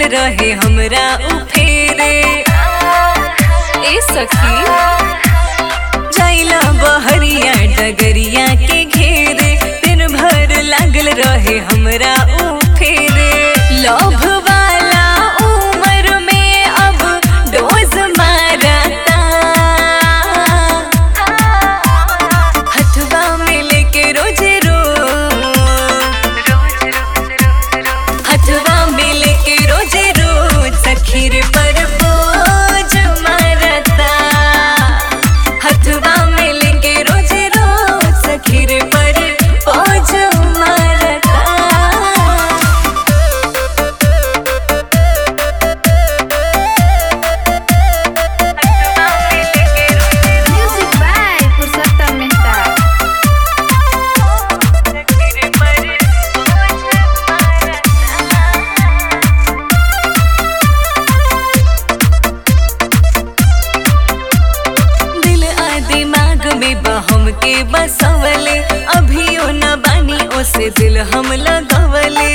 रहे हमरा उ फेरे ए सखी जाइला बहरिया डगरिया के घेरे दिन भर लागल रहे हमरा उ फेरे लोभ वाला उम्र में अब डोज मारता हथवा में लेके रोज रोज हथवा में लेके रोज रोज सखीर पर बोझ मारता हथवा में लेके रोज रोज सखीर पर बोझ मारता Music by Purushottam Mehta. दिल आ दिमाग में बहम के बसवले अभियो न बानी ओसे दिल हम लगवले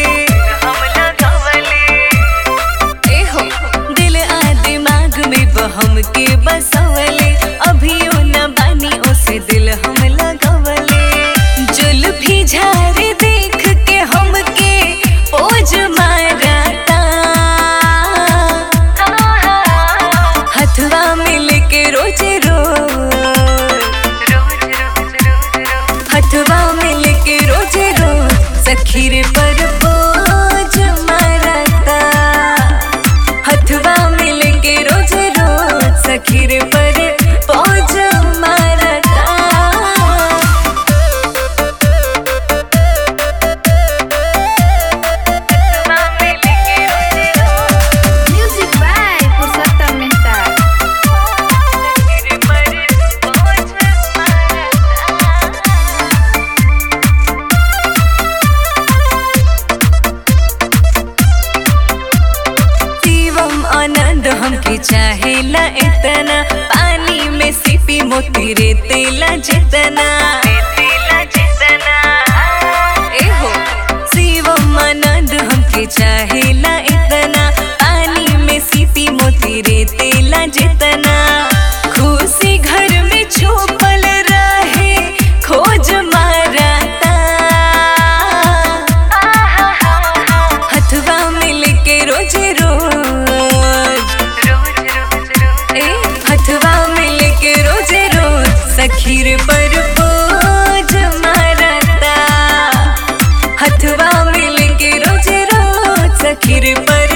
ए हो दिल आ दिमाग में बहम के बसवले अभियो न बानी ओसे दिल हम लगवले जुल्फी झारे देख के हमके ओज मारता हथवा मिल के रोज रोज हथवा मिल के रोज रोज सखीर पर बोझ मारता हथवा मिल के रोज रोज सखीर पर बोझ मारता Music by Purushottam Mehta. Shivam आनंद हमके चाहेला इतना पानी में सिपी मोती रे तेला जितना ए हो शिवम आनंद हमके चाहेला इतना पानी में सिपी मोती रे तेला जितना खुशी घर में छुपल रहे खोज मारता हथवा मिल के रोज रोज ए हथवा मिल के रोज रोज सखीर पर बोझ मारता हथवा मिल के रोज रोज सखीर पर